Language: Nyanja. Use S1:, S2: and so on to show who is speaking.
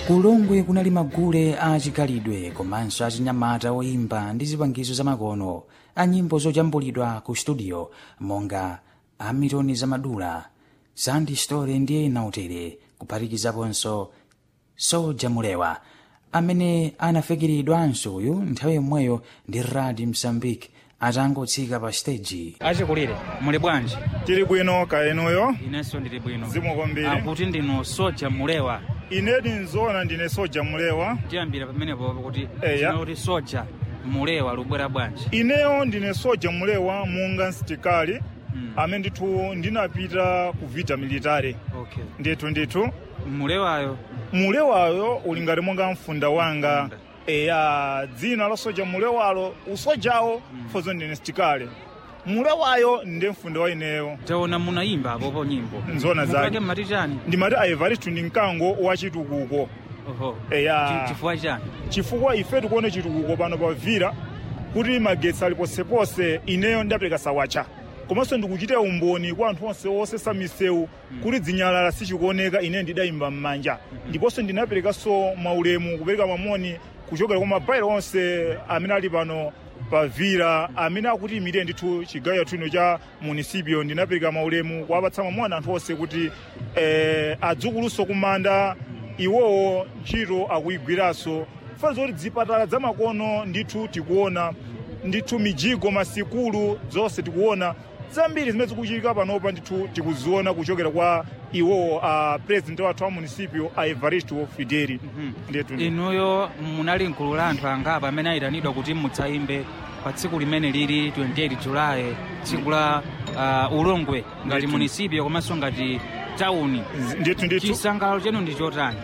S1: kulongwe kunali magule a chikhalidwe komanso achinyamata oyimba ndi zipangizo zamakono a nyimbo zojambulidwa ku studio monga amitoni zamadula sandi story ndi ena utere kuphatikizaponso soja mulewa amene anafikiridwanso uyu nthawi yomweyo ndi radi msambiki atangotsika pa stage achikulire muli bwanji
S2: tili bwino kaenuyo
S1: inenso ndili bwino
S2: zikomo kwambiri
S1: akuti ndinu soja mulewa
S2: inedi nzoona ndine soja mulewa
S1: tiyambira pamenepo kuti
S2: Eya.
S1: kuti soja mulewa lubwera bwanji
S2: ineyo ndine soja mulewa munga msitikali
S1: Mm.
S2: amene ndithu ndinapita ku vita military
S1: okay
S2: ndithu ndithu
S1: mulewayo
S2: mulewayo uli ngati monga mfunda wanga
S1: Mfunda.
S2: eya dzina la soja mulewalo usojawo fozo ndine sitikali mulewayo ndi mfunda wa ineyo
S1: taona munayimba apopo nyimbo
S2: Nzoona zake.
S1: Mukake mmati chani
S2: ndimati aivaristu ndi mkango wa chitukuko
S1: oho
S2: eya
S1: Chi- chifukwa chani
S2: chifukwa ife tikuone chitukuko pano pa vira kuti magetsi ali posepose ineyo ndapereka sawacha komanso ndikuchita umboni kwa anthu onse osesa misewu kuti dzinyalala sichikuoneka ine ndidayimba m'manja ndiponso ndinaperekanso maulemu kupereka mamoni kuchokera kwa mabairo onse amene ali pano pa vira amene akuti imire ndithu chigawo chathu ino cha munisipio ndinapereka maulemu kuwapatsa mamoni anthu onse kuti eh, adzukuluso kumanda iwowo ntchito akuyigwiranso fanso kuti zipatala zamakono ndithu tikuona ndithu mijigo masikulu zonse tikuona zambiri zimene zikuchitika panopa ndithu tikuziona kuchokera kwa iwowo a president wathu wa munisipio a evaristo fideli ndithu
S1: inuyo munali mkulu la anthu angapo amene ayitanidwa kuti mudzayimbe pa tsiku limene lili 28 julayi tsiku la uh, ulongwe ngati
S2: Ndithu.
S1: munisipio komanso ngati tawuni
S2: ndithu ndithu
S1: chisangalalo chenu ndi chotani